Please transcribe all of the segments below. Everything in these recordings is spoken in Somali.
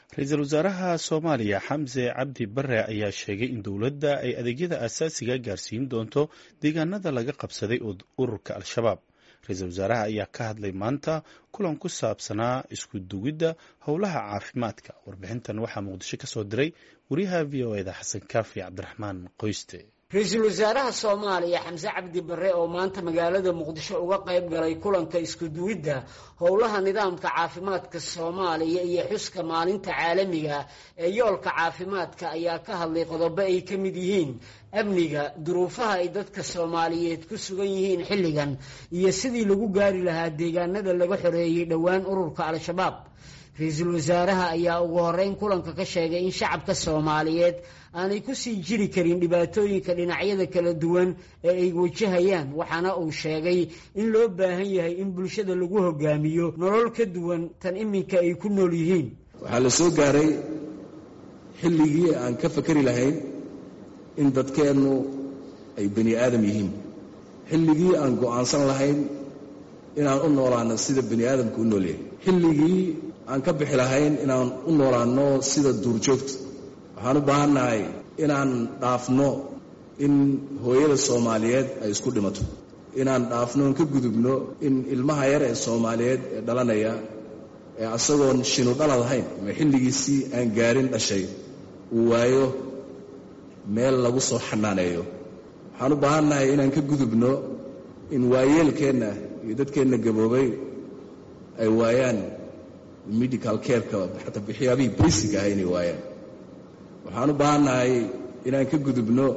ra-iisul wasaaraha soomaaliya xamse cabdi bare ayaa sheegay in dowladda ay adeegyada aasaasiga gaarsiin doonto deegaanada laga qabsaday ururka al-shabaab ra-iisul wasaaraha ayaa ka hadlay maanta kulan ku saabsanaa isku dugidda howlaha caafimaadka warbixintan waxaa muqdisho ka soo diray wariyaha v o eda xasan kaafi cabdiraxmaan qoyste ra-iisul wasaaraha soomaaliya xamse cabdi bare oo maanta magaalada muqdisho uga qayb galay kulanka isku duwidda howlaha nidaamka caafimaadka soomaaliya iyo xuska maalinta caalamiga ee yoolka caafimaadka ayaa ka hadlay qodobo ay ka mid yihiin amniga duruufaha ay dadka soomaaliyeed ku sugan yihiin xilligan iyo sidii lagu gaari lahaa deegaanada laga xoreeyey dhowaan ururka al-shabaab ra-iisul wasaaraha ayaa ugu horeyn kulanka ka sheegay in shacabka soomaaliyeed aanay kusii jiri karin dhibaatooyinka dhinacyada kala duwan ee ay wajahayaan waxaana uu sheegay in loo baahan yahay in bulshada lagu hogaamiyo nolol ka duwan tan iminka ay ku nool yihiin waxaa la soo gaaray xilligii aan ka fakari lahayn in dadkeennu ay bani aadam yihiin xilligii aan go'aansan lahayn inaan u noolaano sida bani aadamku u noolyahay xilligii aan ka bixi lahayn inaan u noolaanno sida duurjoogta waxaan u baahannahay inaan dhaafno in hooyada soomaaliyeed ay isku dhimato inaan dhaafno in ka gudubno in ilmaha yar ee soomaaliyeed ee dhalanaya ee asagoon shinu dhalad ahayn ama xilligiisii aan gaarin dhashay uu waayo meel lagu soo xanaaneeyo waxaan u baahannahay inaan ka gudubno in waayeelkeenna iyo dadkeenna gaboobay ay waayaan medical careka xataa waxyaabihii basic ah inay waayaan waxaan u baahannahay inaan ka gudubno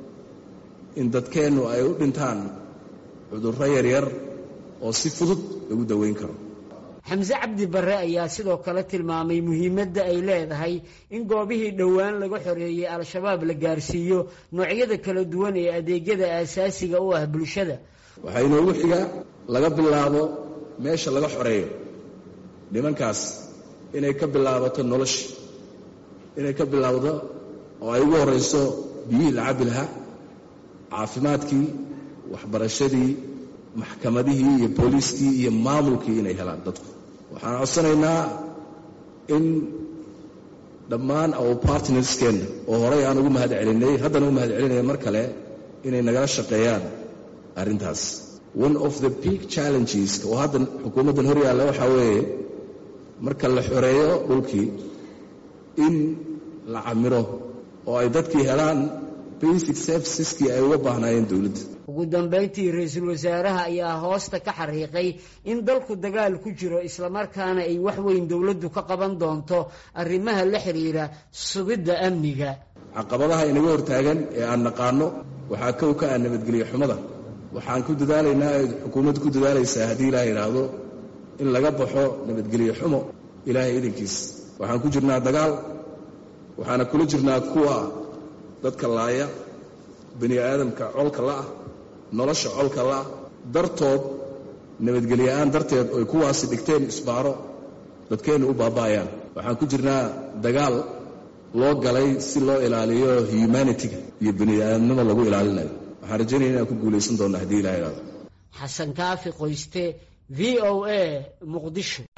in dadkeennu ay u dhintaan cudurro yaryar oo si fudud lagu daweyn karo xamse cabdi bare ayaa sidoo kale tilmaamay muhiimadda ay leedahay in goobihii dhowaan laga xoreeyey al-shabaab la gaarsiiyo noocyada kala duwan ee adeegyada aasaasiga u ah bulshada waxaa inoogu xiga laga bilaabo meesha laga xoreeyo nimankaas inay ka bilaabato nolosha inay ka bilaabdo oo ay ugu horrayso biyihii la cabbi lahaa caafimaadkii waxbarashadii maxkamadihii iyo booliiskii iyo maamulkii inay helaan dadku waxaan codsanaynaa in dhammaan our partnerskeenna oo horay aan ugu mahad celinay haddana u mahad celinaya mar kale inay nagala shaqeeyaan arrintaas one of the big challenges oo hadda xukuumaddan hor yaalla waxaa weeye marka la xoreeyo dhulkii in la camiro oo ay dadkii helaan basic serviceskii ay uga baahnaayeen dowladda ugu dambayntii ra-iisul wasaaraha ayaa hoosta ka xariiqay in dalku dagaal ku jiro islamarkaana ay wax weyn dowladdu ka qaban doonto arrimaha la xiriira sugidda amniga caqabadaha inaga hortaagan ee aan naqaano waxaa kow ka ah nabadgelyo xumada waxaan ku dadaalaynaa ee xukuumaddu ku dadaalaysaa haddii ilaah yidhaahdo in laga baxo nabadgelyo xumo ilaahay idankiis waxaan ku jirnaa dagaal waxaana kula jirnaa kuwa dadka laaya bani aadamka colka la'ah nolosha colka la'ah dartood nabadgelyoa'aan darteed oy kuwaasi dhigteen isbaaro dadkeennu u baaba'ayaan waxaan ku jirnaa dagaal loo galay si loo ilaaliyo humanitiga iyo bani aadamnimo lagu ilaalinayo waxaan rajaynaya inaan ku guulaysan doonna haddii ilaha idhahdo xasan kaafi qoyste v o a muqdisho